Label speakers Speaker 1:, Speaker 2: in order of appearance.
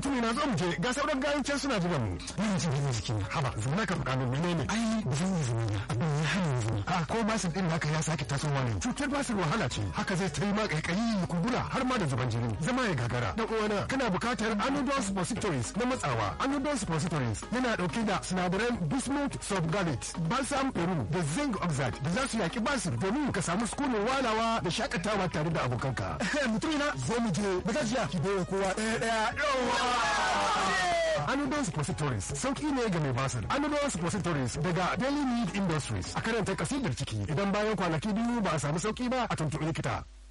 Speaker 1: mutum na zo mu je ga sauran gayin can suna jiran mu
Speaker 2: Ina jin gina jiki na.
Speaker 1: haba zuma ka faɗa min menene
Speaker 2: Ai ba zan yi zama ba. Abin ya hana ni zama.
Speaker 1: a ko basir din naka ya sake tasowa ne cutar basir wahala ce haka zai ta yi ma kaikayi kumbura har ma da zuban jini zama ya gagara dan uwana kana bukatar anodol suppositories na matsawa anodol suppositories yana dauke da sinadaran bismuth subgalate balsam peru da zinc oxide da za su yaki basir domin ka samu sukunin walawa da shakatawa tare da abokanka mutumina zo mu je ba gajiya ki bai kowa ɗaya ɗaya Anodol Suppositories sauki ne ga mai basir. Anodol Suppositories daga Daily Need Industries a karanta kasidar ciki idan bayan kwanaki biyu ba a samu sauki ba a tuntuɓi likita.